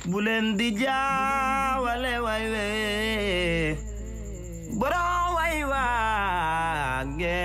bu leen di jaawale way we borom way waage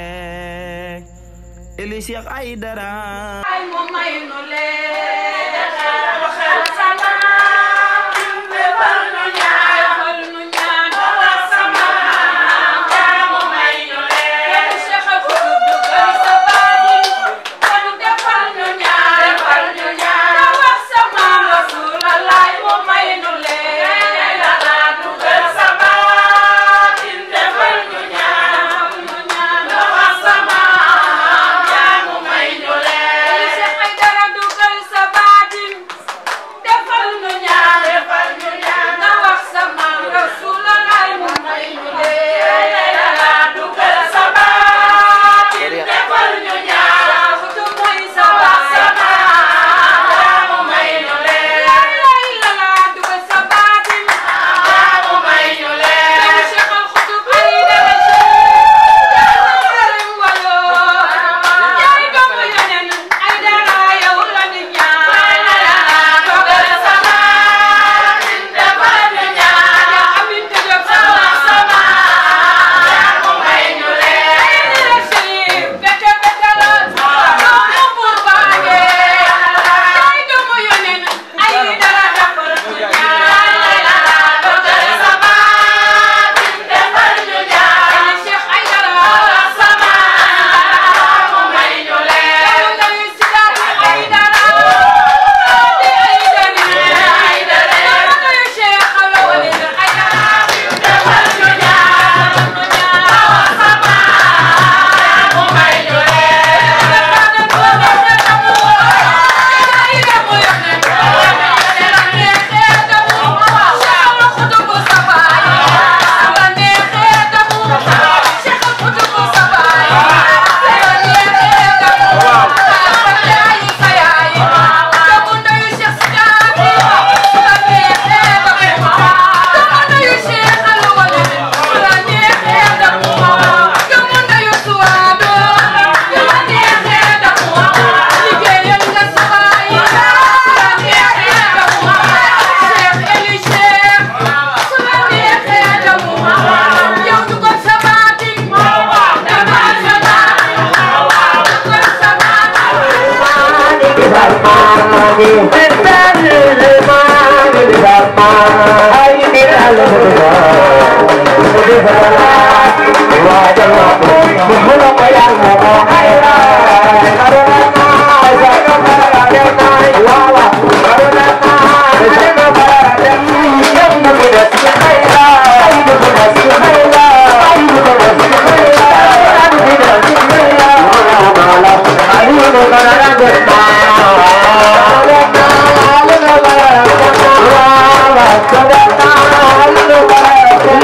eli Cheikh Aïdara ay mo may nu leen waxal salaam defal nu ñaan defal nu ñaan waxal salaam jaamu may nu leen Cheikh al Xutub dugal sa baadi kon defal nu ñaan defal nu ñaan wax sa maam Rasulallah mo may nu leen la dugal sa baadi defal nu ñaan defal nu ñaan wax sa maam jaamu may nu leen Cheikh Aïdara dugal sa baatin defal nu ñaan defal nu ñaan nga wax sa maam Rasulallah mu may nu leen la dugal sa baatin defal ñu ñaan xutu mooy sa wax sa maam jaamu may nu leen la la dugal sa baatin jaamu may nu leen Cheikh al Xutub Aïdara Cheikh walo yaay doomu yeneen Aïdara yow la ñu ñaan dogal sama defal ñu ñaan ya amin te jóg sama sama mu may ñu leen Aïdara Chérif bete bete la doomu buur baage yaay doomu yeneen Aïdara defal ñu ñaan dogal sama defal ñu ñaan Cheikh Aïdara sama mu may ñu leen lay sidaat Aïdara di Aïdara Aïdara lay Cheikh Alawali Aïdara defal ñu ñaan ñu ñaan sama mu may ñu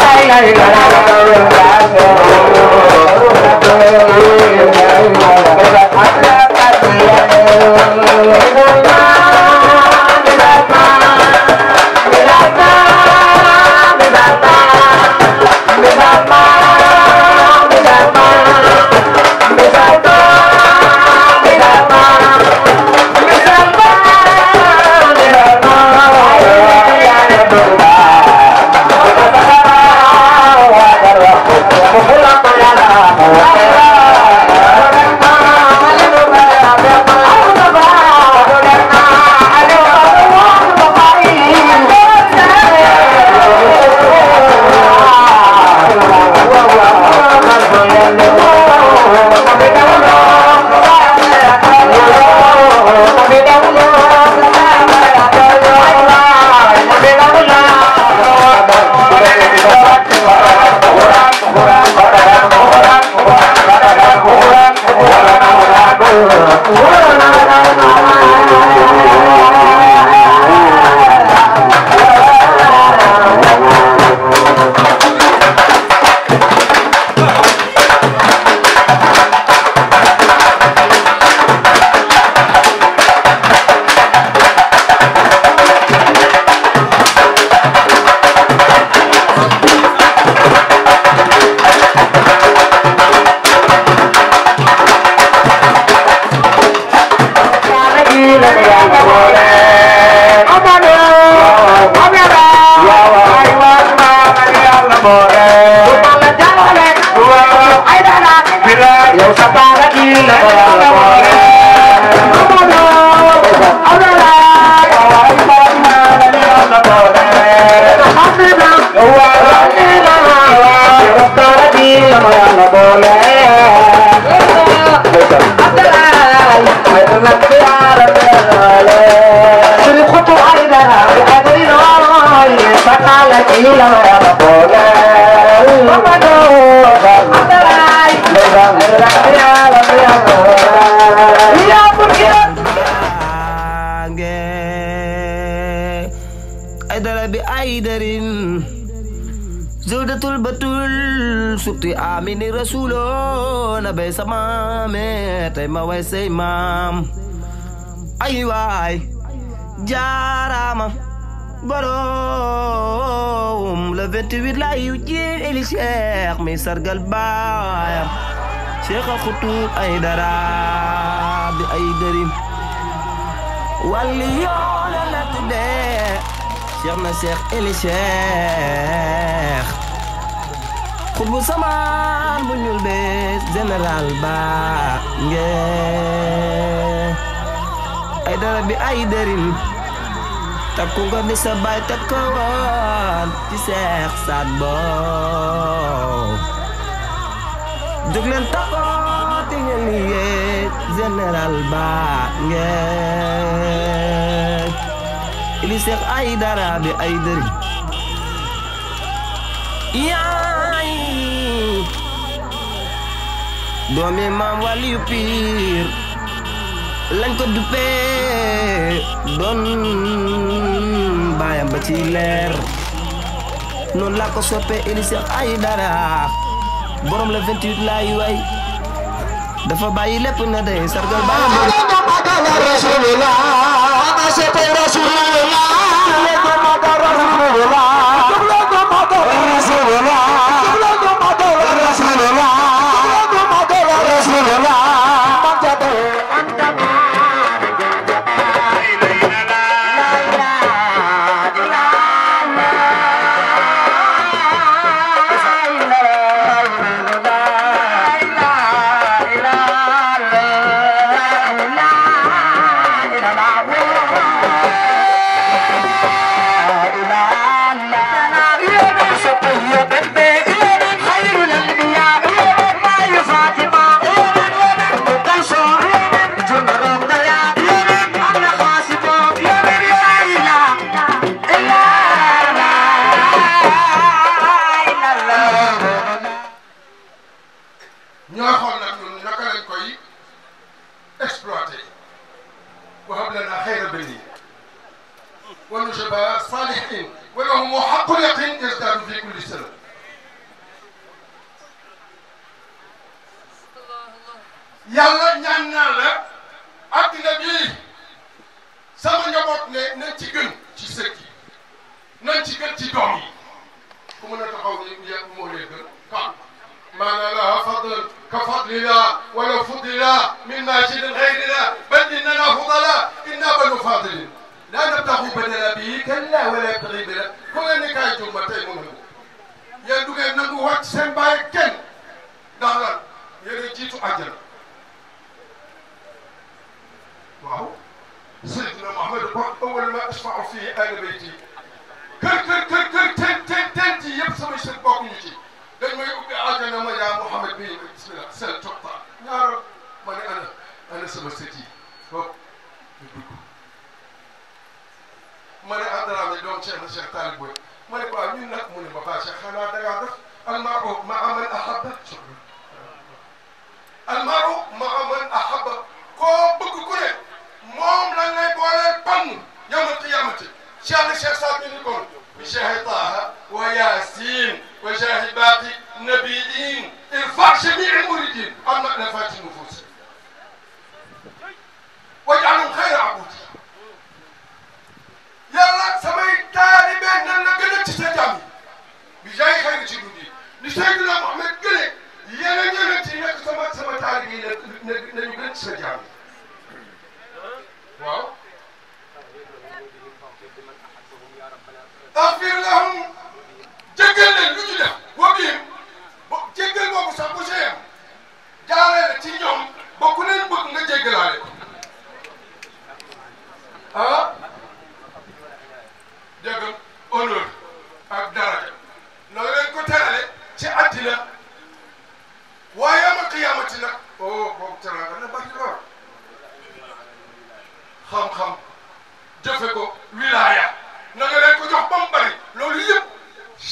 Thank you. nge ay dara bi ay darin Zawdatul batul sukti amini rasulo na bay sama me tay ma way say maam ay waay jaarama borom le 28 la yu jiin eli cheikh mi sargal baayam cheikh a xutub ay dara bi ay darin walli yoona la tuddee cheikh na cheikh eli cheikh xutbu samaan bu ñuul be général ba nge ay dara bi ay darin takku nga di sa baay takkawan ci seex saat boo jóg leen takkoo ti ngeen liggéey général ba ngeen ili seex ay dara bi ay dëri yaay doomi maam waliyu piir lañ ko duppee doon baayam ba ci leer noonu laa ko soppee ili seex ay dara borom la 28 laay way dafa bàyyi lépp na day sargal baayam ba ñooy xool nag ñun naka lañ koy exploité وهب لنا خير بني ونجباء صالحين ولهم حق اليقين يزداد في كل سنه yàlla ñaan naa la addina bii sama njaboot ne nañ ci gën ci sët yi nañ ci gën ci doom yi ku mën a taxaw ni ya moo lee gën kam maana laha fadl ka fadlina wala fudlina min majidin gayrina bal innana fudala inna banu fadilin la nabtaxu badala bii kalla wala yabtaxi bila ku ngeen ni kaay jumba tey mu nangu yéen du ngeen nangu wàcc seen bàyyi kenn ndax lan yéen a jiitu àjjana waaw Seydina Muhammad ko awwal ma asfa'u fii ahli bayti kër kër kër kër ten ten ten ci yëpp samay sët bokkuñu ci dañ may ubbi àjjana ma yaa Muhammad bi bismillah sel toqta ñaaro ma ne ana ana sama sët yi hop ñu dugg ma ne Adrame doom Cheikh na Cheikh Talib Boy ma ne ko waaw ñun nag mu ne ma baa Cheikh xanaa da ngaa def almaru maa man ahabba almaru maa man ahabba koo bëgg ku ne moom lañ lay booleel pann yawmal qiyaamati Cheikh na Cheikh Saad ni kon bi Cheikh Taha wa Yasin wa Cheikh baaqi nabiyin irfa jamii muridin am na nafati nufus waj'alhum xayra abudi yàlla samay taalibe nan la gën a ci sa jàmm yi bi jaay xëy na ci dund yi ni Seydina Muhammad gëne yeneen yeneen ci nekk sama sama taalibe yi na nañu gën ci sa jàmm yi waaw axfir lahum jéggal leen lu ñu def wa bihim bo jéggal boobu sax bu see yam jaaree la ci ñoom ba ku leen bëgg nga jéggalaale ko ah dégg honneur ak daraja na leen ko terale ci àddina waaye ama qiyaamati nag oh boobu teranga na bari lool xam-xam jëfe ko wilaya na nga leen ko jox ba mu bari loolu yëpp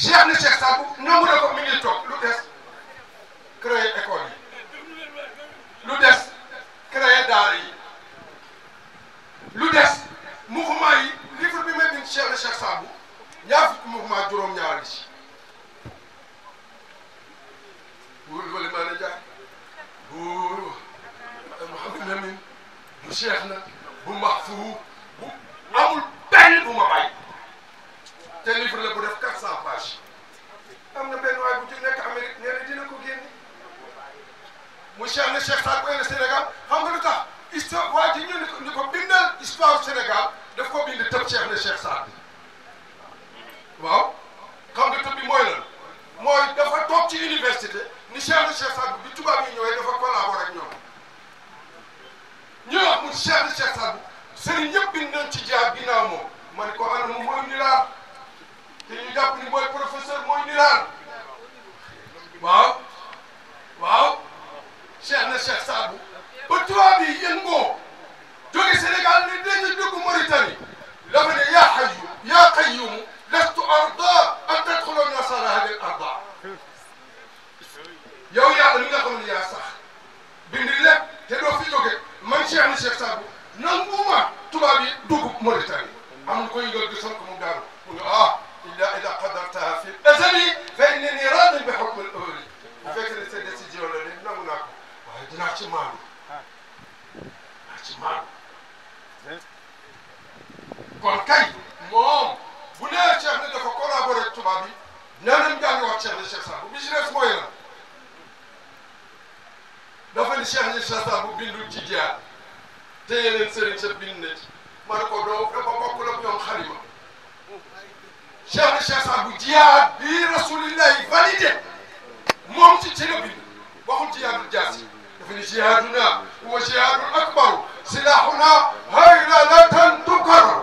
Cheikh na Cheikh Sadou nangu na ko mi ngi toog lu des créer école yi lu des créer daara yi lu des mouvement yi livre bi may bind Cheikh na Cheikh Sadou ñaar fukki mouvement juróom-ñaar yi buur wala maa na jaar buur Mouhamed Lamine bu Cheikh na bu Mahfou bu amul benn bu ma bàyyi te livre la bu def 400 pages am na benn waay bu ci nekk Amérique nee na dina ko génne mu Cheikh na Cheikh Sadou le Sénégal xam nga lu tax histoire waa ji ñu ni ko ni ko bindal histoire Sénégal daf ko bind tëb Cheikh na Cheikh Sadou waaw xam nga tëb bi mooy lan mooy dafa toog ci université ni Cheikh na Cheikh Sadou bi tubaab yi ñëwee dafa collaboré ak ñoom ñu wax mu Cheikh na Cheikh Sadou sëriñ ñëpp bind nañ ci jaar ginnaaw moom ma ne ko ana mu mooy nilaar te ñu jàpp ni mooy professeur mooy nilaar waaw waaw Cheikh na Cheikh Sadou ba tubaab yi yëngoo jóge Sénégal ne dañu dugg Mauritanie dafa ne yaa hayyu yaa qayyumu lastu arda an tadxula nasara hadi al arda yow yàlla mi nga xam ne yaa sax bind lépp te doo fi jóge man Cheikh na Cheikh Sadou nanguma tubaab yi dugg Mauritanie am na ko yëngal di sant mu daanu mu ne ah illa ida qadartaha fi azali fa innani radin bi hukm al awli bu fekkee ne sa décision la ne nangu naa ko waaye dinaa ci maandu dinaa ci maandu kon kay moom bu nee Cheikh ne dafa collaboré ak tubaab yi nee nañ jàng wax Cheikh na Cheikh Sadou bi ci des mooy la dafa ni Cheikh na Cheikh Sadou bindul ci jihaad te yeneen sëriñ sa bind na ci ma ne ko doo dafa bokkul ak ñoom xalima Cheikh na Cheikh Sadou jihaad bi rasulillahi validé moom ci ci la bind waxul jihaadul jaasi dafa ni jihaaduna huwa jihaadul akbaru silahuna haylalatan tukar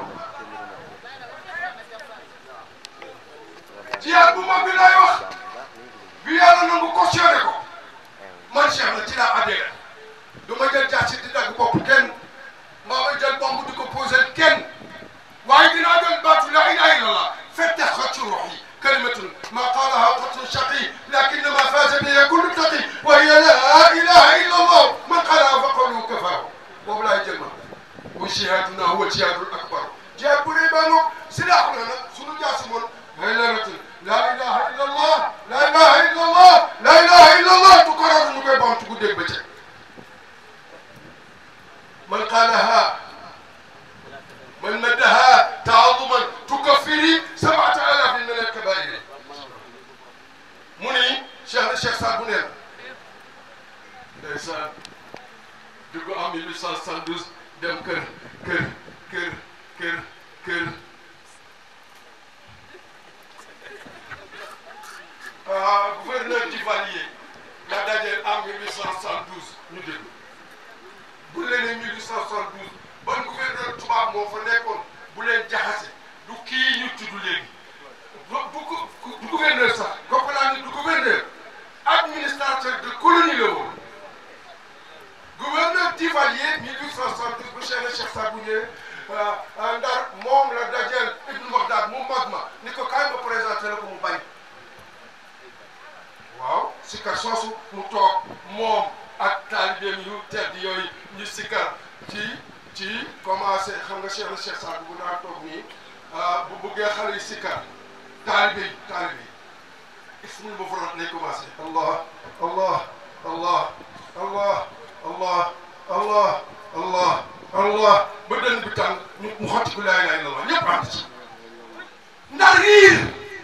jihaad bu mag bi lay wax bi yàlla nangu cautionné ko man Cheikh na ci laa adhéré du ma jël jaasi di dagg bopp kenn mbaa ma jël bomb di ko posé kenn waaye dinaa jël baatu laa ilaha illallah fettax ci ruux yi kalimatun ma qaalaha qatlun shaqi lakinnama faaza biha kullu taqi wa hiya laa ilaha illallah man qaalaha fa qawluhu kafaahu boobu laay jël ma wa jihaaduna huwa jihaadul akbar jihaad bu rëy baa ngoog silaaxu na nag sunu jaasi moon haylaratun laa ilaha illallah laa ilaha illallah laa ilaha illallah tu kararu ñu koy bamtu guddeeg bëccëg من قالها من مدها تعظما تكفري سبعة آلاف من الكبائر مني شيخ الشيخ سعد بن ndeysaan dugg en 1872 dem kër kër kër kër kër ah gouverneur Duvalier la dajeel en 1872 ñu déglu bu leen ne 1872 ban gouverneur tubaab moo fa nekkoon bu leen jaxase du kii ñu tudd léegi du du du gouverneur sax goppalaa ni du gouverneur administrateur de colonie la woon gouverneur Duvalier 1872 bu Cheikh na Cheikh Sadou ñëwee ndar moom la dajeel Ibn Bagdad mu mag ma ni ko kaay ma présenté la ko mu bañ waaw si kar soosu mu toog moom ak taalibeem yu tedd yooyu ñu sikkar ci ci commencé xam nga Cheikh na Cheikh Sadou bu daan toog nii bu bëggee xale yi sikkar taalibe yi taalibe yi ismul mufrad lay commencé allah allah allah allah allah allah allah allah ba dënn bi tàng ñu mu xotti ku laa ilaaha illallah ñëpp ànd ci ndax riir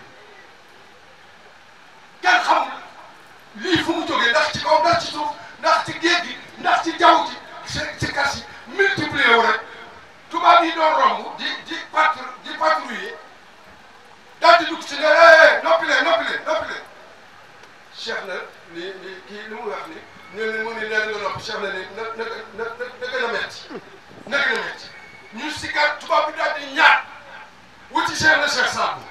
kenn xam lii fu mu jógee ndax ci kaw ndax ci suuf ndax ci géej gi ndax ci jaww ji ci ci kas yi multiplier wu rek tubaab yi doon romb di di patru di patrouiller daal di dugg ci ne eh noppi leen noppi leen noppi leen Cheikh na ni ni kii li mu wax ni ñu ne mu ni leen nga noppi Cheikh na ni na na na na gën a metti na gën a metti ñu si kat tubaab bi daal di ñaat wuti Cheikh na Cheikh Sadou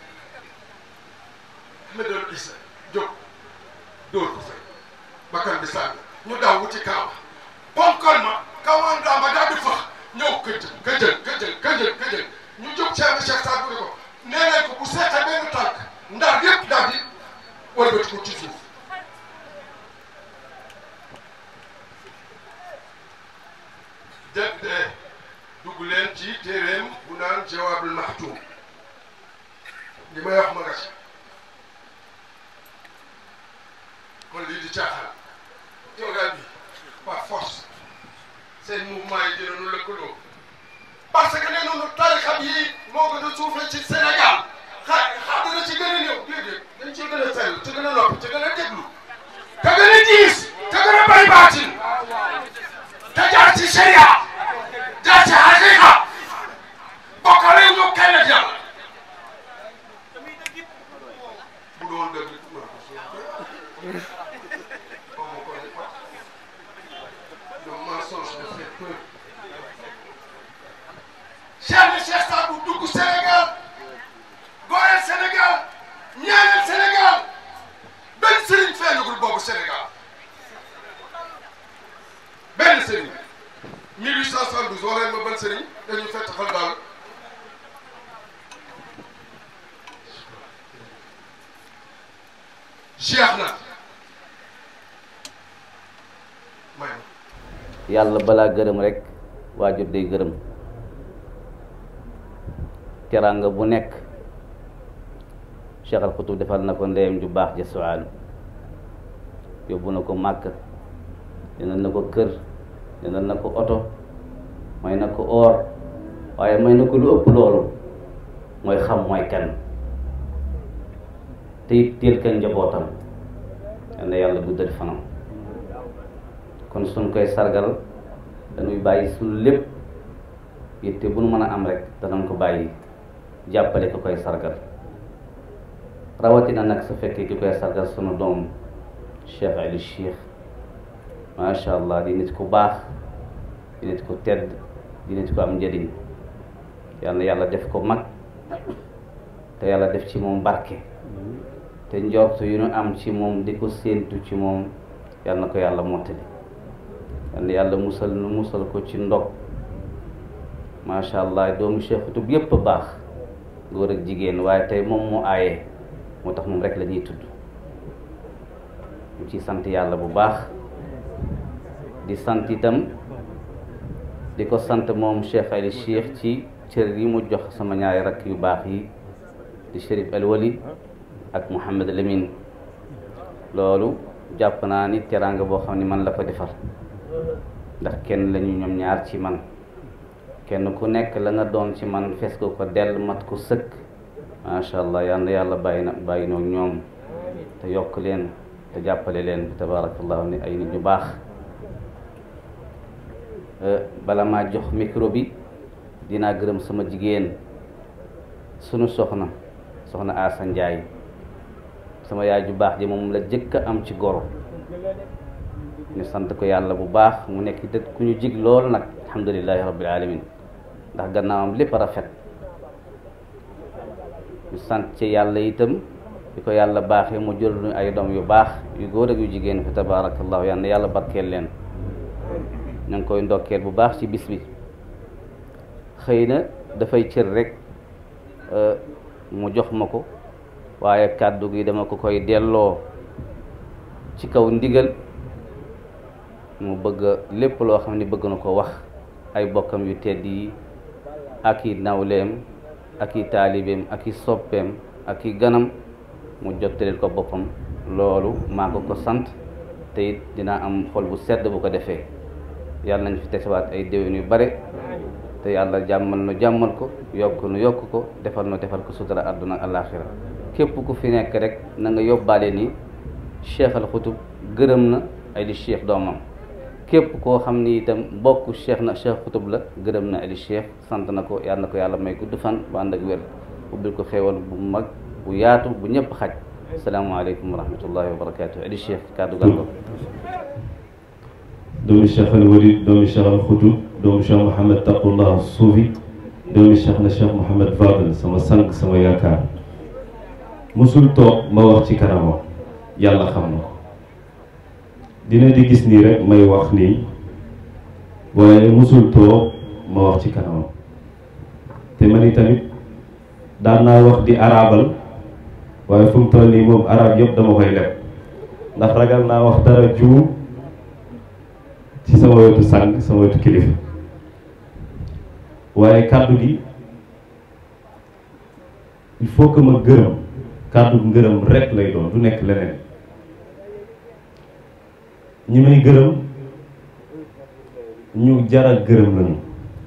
Ahmed Issa jóg dóor ko fay bakkan bi sànni ñu daw wuti kaawa ponkal ma kawandaa ma daal di fax ñëw këjël këjël këjël këjël këjël ñu jóg Cheikh na Cheikh Sadou ni ko nee nañ ko bu seqee benn tànk ndar yëpp li may wax ma nga ci kon lii di caaxaan toogaay bi par force seen mouvement yi dinañu lëkkaloo parce que nee nañu tarixa yi moo gën a suufee ci Sénégal xa xam dina ci gën a néew déedéet dañ ci gën a sell ci gën a noppi ci gën a déglu te gën a diis te gën a bay baatin te jaar ci sharia jaar ci haqiqa bokkale ñu kenn ak yàlla bu doon dëgg ma ko suuf comme on connaît pas le mensonge me fait peur Cheikh na Cheikh Sadou dugg Sénégal goreel Sénégal ñaanal Sénégal benn sëriñ feeñagul boobu Sénégal benn sëriñ 1872 waree ma ban sëriñ dañuy fett xal daal Cheikh na may ma yàlla balaa gërëm rek waajur day gërëm teraanga bu nekk Cheikh al Xutub defal na ko ndeyam ju baax ja suwaan yóbbu na ko màkk jëndal na ko kër jëndal na ko oto may na ko or waaye may na ko lu ëpp loolu mooy xam mooy kan te it teel ka njabootam yal na yàlla guddal fanam kon suñ koy sargal dañuy bàyyi suñu lépp yitte bu nu mën a am rek danañ ko bàyyi jàppale ki koy sargal rawatina nag su fekkee ki koy sargal sunu doom Cheikh Ali Cheikh macha allah di nit ku baax di nit ku tedd di nit ku am njëriñ yal na yàlla def ko mag te yàlla def ci moom barke te njortu yu nu am ci moom di ko séentu ci moom yal na ko yàlla mottali yal na yàlla musal nu musal ko ci ndog macha allah doomu Cheikh Xutub yépp a baax góor ak jigéen waaye tey moom moo aaye moo tax moom rek la ñuy tudd ñu ci sant yàlla bu baax di sant itam di ko sant moom Cheikh Ali Cheikh ci cër yi mu jox sama ñaari rakk yu baax yi di Chérif El Wali ak Mouhamed Lamine loolu jàpp naa ni teraanga boo xam ne man la ko defal ndax kenn lañu ñoom ñaar ci man kenn ku nekk la nga doon ci man fes ko ko dell mat ko sëkk macha allah yal na yàlla bàyyi na bàyyi noog ñoom te yokk leen te jàppale leen tabaarakallahu ni ay nit ñu baax bala maa jox micro bi dinaa gërëm sama jigéen sunu soxna soxna Asa Njaay sama yaay ju baax ji moom la jëkk a am ci goro ñu sant ko yàlla bu baax mu nekk dëkk ku ñu jig lool nag alhamdulilahi rabbil alamin ndax gannaawam lépp rafet ñu sant ci yàlla itam di ko yàlla baaxee mu jël ñu ay doom yu baax yu góor ak yu jigéen fi tabaarakallahu yal na yàlla barkeel leen ñu ngi koy ndokkeel bu baax ci bis bi xëy na dafay cër rek mu jox ma ko waaye kàddu gi dama ko koy delloo ci kaw ndigal mu bëgg lépp loo xam ne bëgg na ko wax ay bokkam yu tedd yi ak i nawleem ak i taalibeem ak i soppeem ak i ganam mu jottaleel ko boppam loolu maa ko ko sant te it dinaa am xol bu sedd bu ko defee yàlla nañ fi tesewaat ay déwén yu bare te yàlla jàmmal nu jàmmal ko yokk nu yokk ko defal nu defal ko sutura àdduna ak alaaxira képp ku fi nekk rek na nga yóbbaale ni Cheikh al Xutub gërëm na ay di Cheikh doomam képp koo xam ni itam bokk Cheikh na Cheikh Xutub la gërëm na Ali Cheikh sant na ko yàlla na ko yàlla may gudd fan bu ànd ak wér ubbil ko xéewal bu mag bu yaatu bu ñëpp xaj asalaamaaleykum wa rahmatullahi wa barakaatu Ali Cheikh kàddu gal ko doomi Cheikh al Walid doomi Cheikh al Xutub doomi Cheikh Mouhamed Taqullah Suufi doomi Cheikh na Cheikh Mouhamed Fadel sama sang sama yaakaar musul toog ma wax ci kanamam yàlla xam na ko dina di gis nii rek may wax nii waaye musul toog ma wax ci kanamam te man tamit daan naa wax di arabal waaye fu mu toll nii moom arab yëpp dama koy leb ndax ragal naa wax dara juum ci sama wetu sang sama wetu kilifa waaye kàddu gi il faut que ma gërëm kàddu ngërëm rek lay doon du nekk leneen ñi may gërëm ñu jara gërëm lañu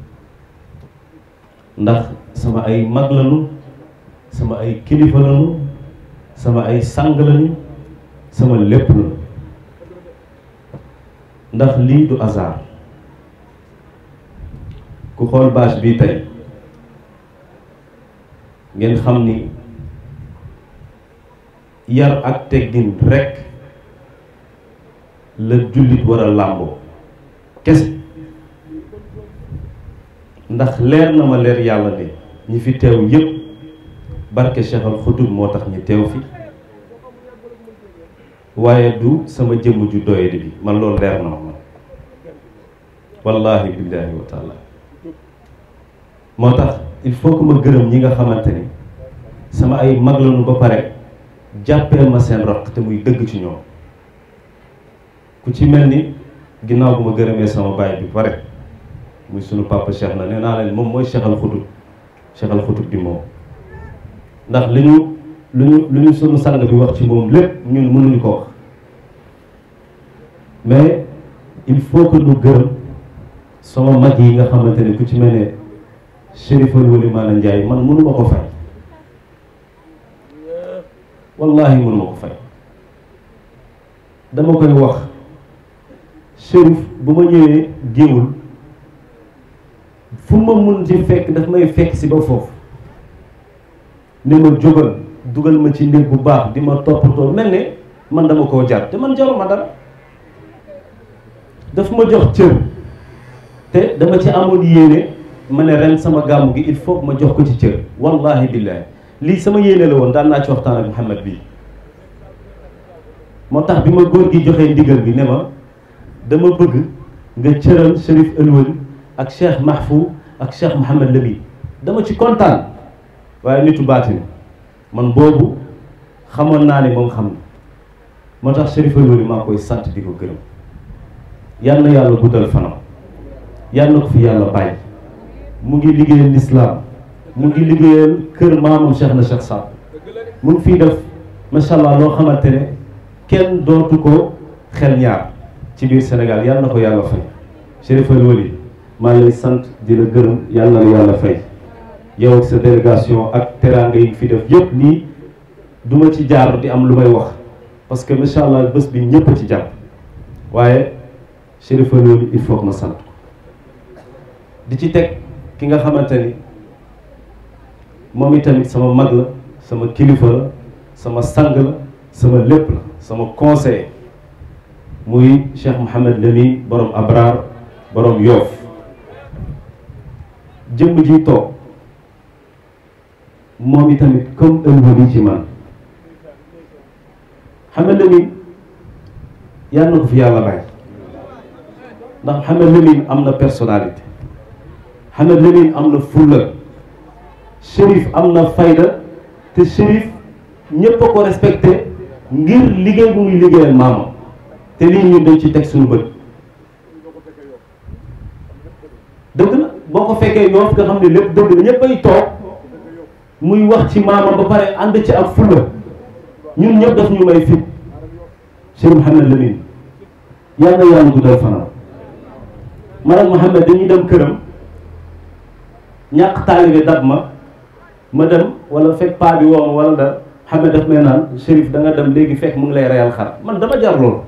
ndax sama ay mag lañu sama ay kilifa lañu sama ay sang lañu sama lépp lañu ndax lii du hasard ku xool bâche bii tey ngeen xam ni yar ak teggin rekk la jullit war a làmboo kese ndax leer na ma leer yàlla ne ñi fi teew yépp barke Cheikh Al Xutub moo tax ñu teew fi waaye du sama jëmm ju doyadi bi man loolu leer na ma man wallahi billahi wa taala moo tax il faut que ma gërëm ñi nga xamante ni sama ay mag lañu ba pare jàppee ma seen raq te muy dëgg ci ñoom ku ci mel ni ginnaaw bu ma gërëmee sama baay bi pare muy sunu papa Cheikh na nee naa leen moom mooy Cheikh Al Xutub Cheikh Al Xutub di moom ndax li ñu lu ñu lu ñu sunu sang bi wax ci moom lépp ñun mënuñu ko wax mais il faut que ñu gërëm sama mag yi nga xamante ne ku ci mel ne Chérif Wali Maana Ndiaye man mënuma ko fay wallahi mënuma ko fay dama koy wax Chérif bu ma ñëwee géewul fu ma mun ci fekk daf may fekk si ba foofu ne ma jógal dugal ma ci néeg bu baax di ma toppatoo mel ne man dama koo jar te man jaruma dara daf ma jox cër te dama ci amoon yéene ma ne ren sama gàmmu gi il faut que ma jox ko ci cër wallahi billahi lii sama yéene la woon daan naa ci waxtaan ak Mouhamed bii moo tax bi ma góor gi joxee ndigal bi ne ma dama bëgg nga cëral Chérif Elwali ak Cheikh Mahfou ak Cheikh Mouhamed Lamine dama ci kontaan waaye nitu baatin man boobu xamoon naa ne moom xam na moo tax Chérif Elwali maa koy sant di ko gërëm yal na yàlla guddal fanam yal na ko fi yàlla bàyyi mu ngi liggéeyal lislaam mu ngi liggéeyal kër maamam Cheikh na Cheikh Saad mu ngi fii def macha allah loo xamante ne kenn dootu ko xel ñaar ci biir Sénégal yal na ko yàlla fay Chérif Elwali maa ngi lay sant di la gërëm yal na la yàlla fay yow ak sa délégation ak teraanga yi fi def yëpp nii duma ci jaar di am lu may wax parce que macha allah bés bi ñëpp a ci jàpp waaye Chérif Elwali il faut que ma sant di ci teg ki nga xamante ni moom itamit sama mag la sama kilifa la sama sang la sama lépp la sama conseiller muy Cheikh Mouhamed Lamine borom Abraar borom Yoof jëmm ji toog moom itamit comme Elwali ci man Mouhamed Lamine yàlla na ko fi yàlla bàyyi ndax Mouhamed Lamine am na personnalité Mouhamed Lamine am na fulla Chérif am na fayda te Chérif ñépp a ko respecté ngir liggéey bu muy liggéeyal maamam te lii ñun dañ ci teg suñu bët dëgg la boo ko fekkee yoof nga xam ne lépp dëgg la ñépp ay toog muy wax ci maamam ba pare ànd ci ak fulla ñun ñëpp daf ñu may fit Chérif Mouhamed Lamine yàlla na yàlla guddal fanam man ak Mouhamed dañuy dem këram ñàkk taalibe dab ma ma dem wala fekk paa bi woo ma wala da Mouhamed daf may naan Chérif da nga dem léegi fekk mu ngi lay reyal xar man dama jar loolu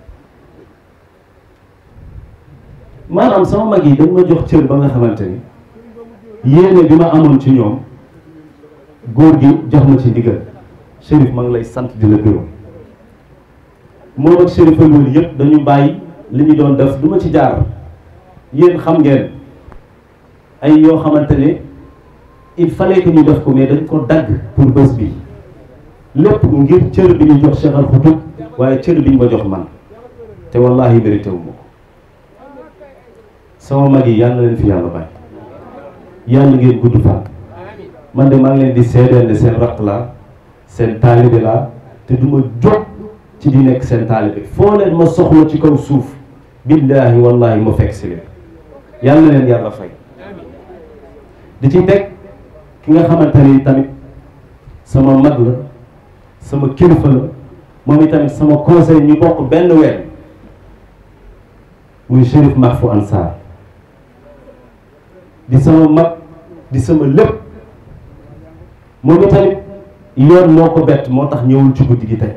maanaam sama mag yi dañ ma jox cër ba nga xamante ni yéene bi ma amoon ci ñoom góor gi jox ma ci ndigal Chérif ma ngi lay sant di la gërëm moom ak Chérif Elwali yëpp dañu bàyyi li ñu doon def du ma ci jaar yéen xam ngeen ay yoo xamante ne il fallait que ñu def ko mais dañ ko dagg pour bés bi lépp ngir cër bi ñu jox Cheikh Al Xutub waaye cër bi ñu ma jox man te wallahi mérité wu ma ko sama mag yi yàlla na leen fi yàlla bàyyi yàlla ngeen gudd fan man de maa ngi leen di seedeel ne seen raq la seen taalibe la te du ma jóg ci di nekk seen taalibe foo leen ma soxla ci kaw suuf billaahi wallahi ma fekk si leen yàlla na leen yàlla fay di ci teg ki nga xamante ni tamit sama mag la sama kilifa la moom itamit sama conseil ñu bokk benn weer muy Chérif Mahfou Ansar di sama mag di sama lépp moom itamit yoon moo ko bett moo tax ñëwul ci guddi gi tey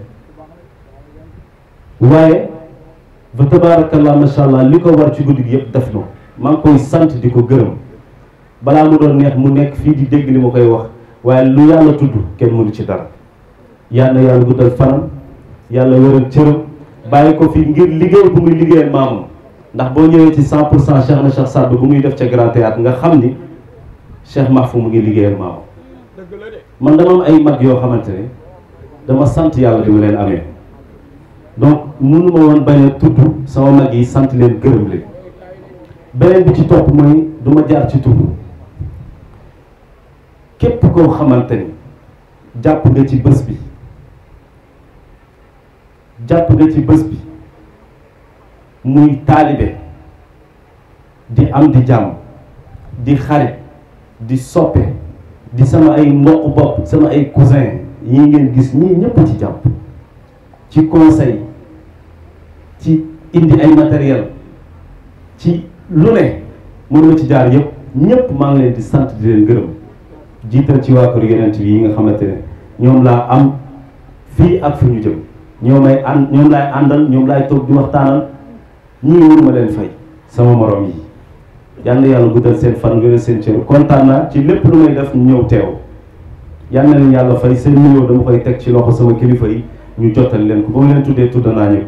waaye ba tabaarakallah macha allah li ko war ci guddi gi yëpp def na ko maa ngi koy sant di ko gërëm balaa mu doon neex mu nekk fii di dégg li ma koy wax waaye lu yàlla tudd kenn mënu ci dara yal na yàlla guddal fanam yàlla wéral cëram bàyyi ko fi ngir liggéey bu muy liggéeyal maamam ndax boo ñëwee ci 100 pour cent Cheikh na Cheikh Saad bu muy def ca Grand Théâtre nga xam ni Cheikh Mahfou mu ngi liggéeyal maamam man dama am ay mag yoo xamante ne dama sant yàlla bi mu leen amee donc mënu ma woon bañ a tudd sama mag yi sant leen gërëm leen beneen bi ci topp mooy du ma jaar ci tudd képp koo xamante ni jàpp nga ci bés bi jàpp nga ci bés bi muy taalibe di am di jàmm di xarit di soppe di sama ay mbokk bopp sama ay cousin yi ngeen gis ñii ñëpp ci jàpp ci conseil ci indi ay matériel ci lu ne mën ma ci jaar yëpp ñëpp maa ngi leen di sant di leen gërëm jiital ci waa kër yonent bi yi nga xamante ne ñoom laa am fii ak fi ñu jëm ñoom may ànd ñoom laay àndal ñoom laay toog di waxtaanal ñii mënuma leen fay sama morom yi yal na yàlla guddal seen fan wéral seen cër kontaan naa ci lépp lu may def ñu ñëw teew yal na leen yàlla fay seen nuyoo dama koy teg ci loxo sama kilifa yi ñu jottali leen ko ba mu leen tuddee tudd naa ñëpp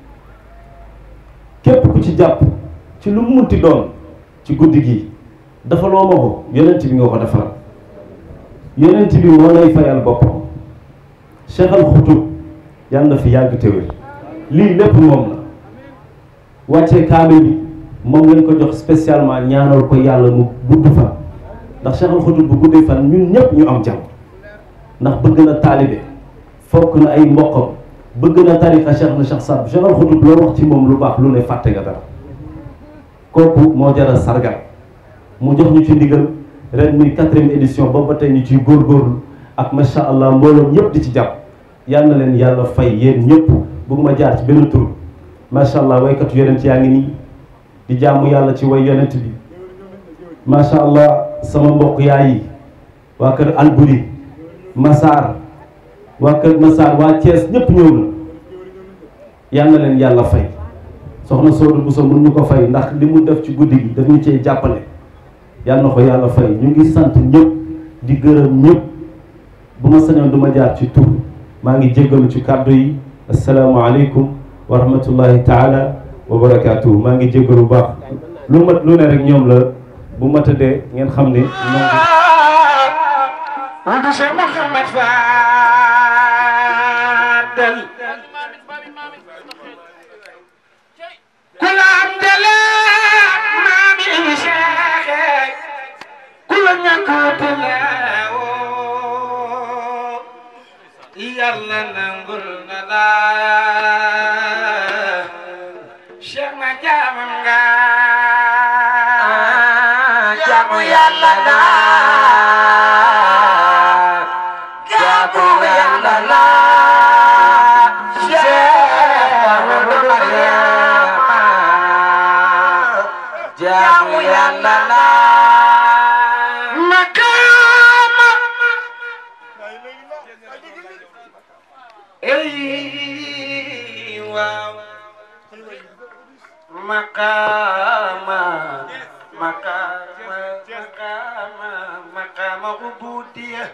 képp ku ci jàpp ci lu mu munti doon ci guddi gi dafa loo ma ko yonent bi nga ko defaral yonent bi moo lay fayal boppam Cheikh Al Xutub yàlla na fi yàgg te wér lii lépp moom la wàccee kaamil bi moom lañ ko jox spécialement ñaanal ko yàlla mu gudd fan ndax Cheikh Al Xutub bu guddee fan ñun ñëpp ñu am jàmm ndax bëgg na taalibe fokk na ay mbokkam bëgg na tariqa Cheikh na Cheikh Saad Cheikh Al Xutub loo wax ci moom lu baax lu ne fàtte nga dara kooku moo jara sargal mu jox ñu ci ndigal ren muy quatrième édition boobu ba tey ñu ciy góorgóorlu ak macha allah mbooloom ñëpp di ci jàpp yal na leen yàlla fay yéen ñëpp bëgguma jaar ci benn tur macha allah waykatu yonent yaa ngi nii di jaamu yàlla ci way yonent bi macha allah sama mbokk yaay yi waa kër Alburi Massar waa kër Massar waa Thiès ñëpp ñëw na yal na leen yàlla fay soxna Soodu Bousso mun ñu ko fay ndax li mu def ci guddi gi daf ñu cee jàppale yal na ko yàlla fay ñu ngi sant ñëpp di gërëm ñëpp bu ma sañoon du ma jaar ci tur maa ngi jéggalu ci kàddu yi asalaamaaleykum wa rahmatullahi taala wa barakaatuhu maa ngi jéggalu bu baax lu mat lu ne rek ñoom la bu ma tëddee ngeen xam ne Wuldu Cheikh Mouhamed Fadel kula am dele maami Cheikh kula ñàkkute leewoo yàlla nangul na la Cheikh na jaamam nga jaamu yàlla la jaamu yàlla la Cheikh Mariama jaamu yàlla la makaama ey waaw makaama makaama makaama makaama ubudiya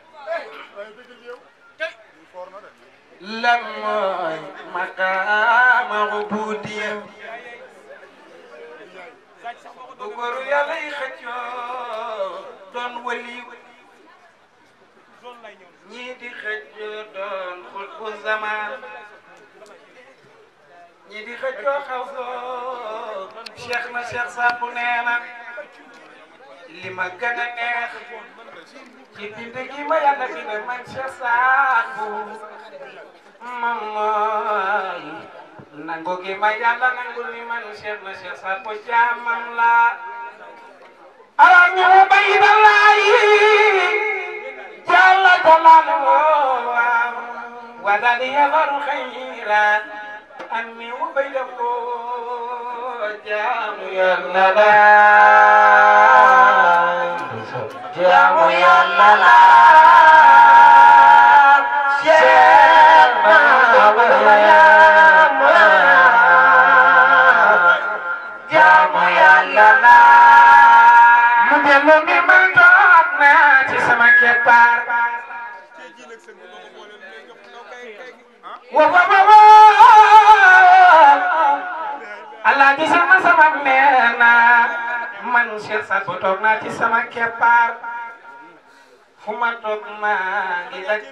lan mooy makaama ubudiya bu góoru yàlla yi xëccoo doon waliw ñii di xëccoo doon xutbu zaman ñii di xëccoo xaw soo cheikh na cheikh Saad bu nee na li ma gën a neex ci bind gi ma yàlla bind man cheikh Saad bu moom mooy nangu gi ma yàlla nangu ni man cheikh na cheikh Saad bu jaamam la ala ñu baydallaahi jalla jalaaluhu بدل يظهر خيرا أني وبيده جام يلا جام يلا jaamu yàlla la mu dellu ni man toog naa ci sama keppaar wa wa wa wa Allah di sama sama nee na man Cheikh Sadbou toog naa ci sama keppaar fu ma toog maa ngi daj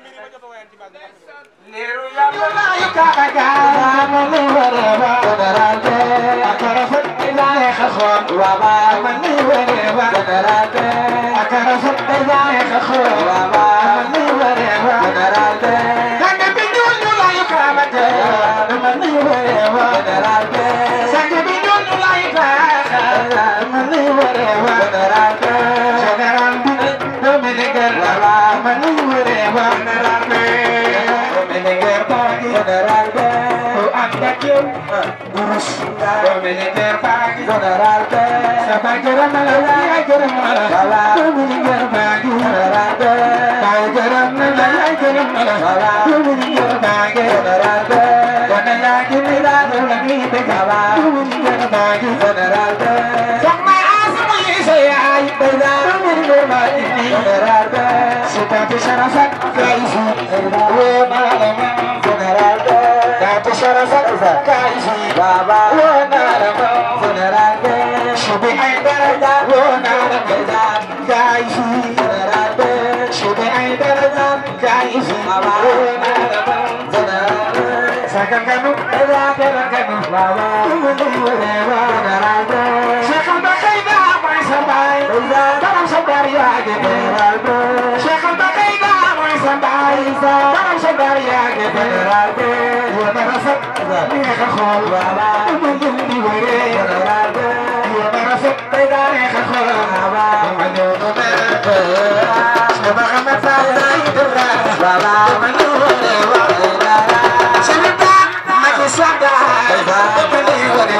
leeru yàlla laayu kaaka gaama li wara ba darate akara fat ilahe khakhoon wa ba man li wara ba darate akara fat ilahe khakhoon wa ba man li wara ba darate sanga bi ñuul ñu laayu kaama te man li wara ba darate sanga bi ñuul ñu laayu kaaka man li wara ba darate general bi Dominican wa ba man li wara ba darate Dominican pagi general be o anda kieu urus Dominican pagi general be sampai geram malah ya geram malah Dominican pagi general be sampai geram malah ya geram malah Dominican pagi general be Kona lagi mira lagi be kawa Dominican pagi general be sama asma saya ay beda Dominican pagi general be Seperti syarafat kaifu Wa malama general be Tapi syarafat kaifu Baba Wa malama general be Shubi ay daraja Wa malama kaifu general be Shubi ay daraja kaifu Baba Wa malama general be Sakang kanu Eda kera kanu Baba General be Sakang bakai dah Mai sampai Dalam sabar ya general be Sakang bakai dah Mai sampai Dalam sabar ya general be Wa narasat Nika khol Baba Mungkin diwere general be Wa narasat Eda nika khol Baba Mungkin diwere Sama kama saya Idra Baba Mungkin diwere Cerita Maki sada Mungkin diwere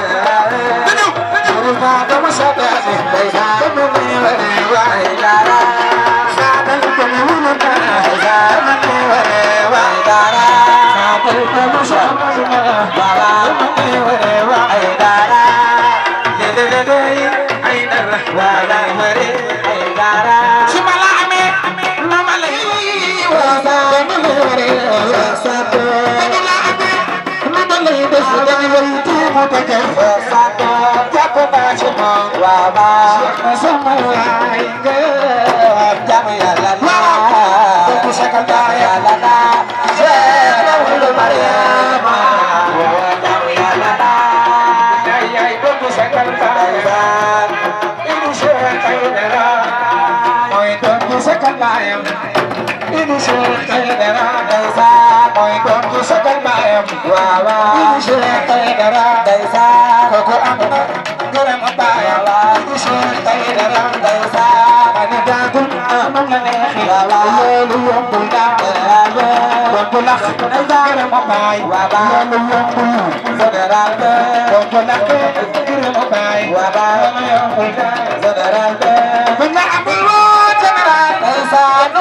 Cerita Kamu sada Mungkin diwere Ini surat darah desa, moi don tu sakal bayam, wawa. Ini surat darah desa, koko amna, geram bayam. Ini surat darah desa, ani dagun amang nehi, wawa. Lalu yang pulang, lalu yang pulang, geram bayam, wawa. Lalu yang pulang, saudara, yang pulang, geram bayam, wawa. Lalu yang pulang, saudara, benar ambil general desa,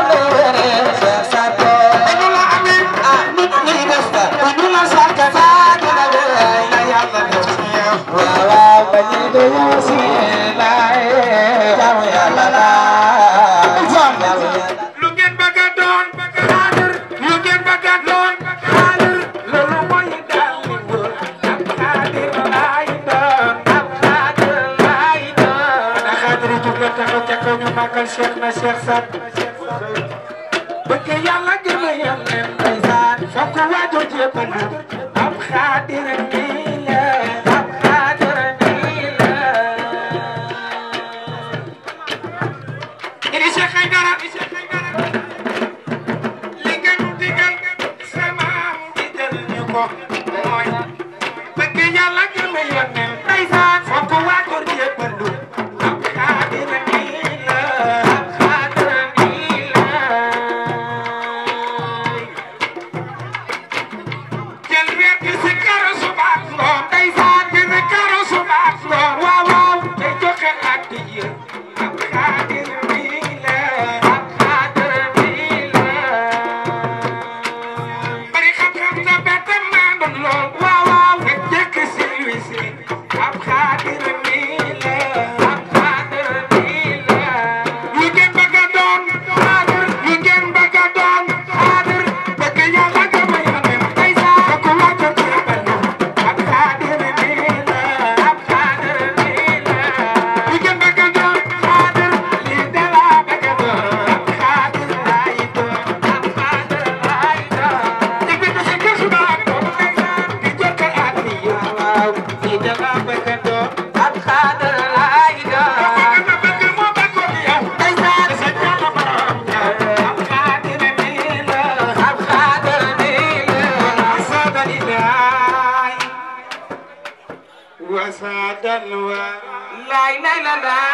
lu ngeen bëgg a doon xaadir lu ngeen bëgg a doon xaadir loolu mooy daal li wër ab xaadir laay doon ab xaadir laay doon na xaadir yi jóg leen taxaw ca kaw ñu màggal Cheikh na Cheikh Sat bëgg yàlla gën a yem leen ndeysaan foog ko waajoo jébbalu ab xaadir nii la ab xaadir nii la Ini Cheikh Aïdara li nga nu digal sama digal ñu ko mooy bëgg yàlla gën a yónnee ndeysaan foog ko waajur jébbalu ab xaadir nii la ab xaadir nii la lay lay la la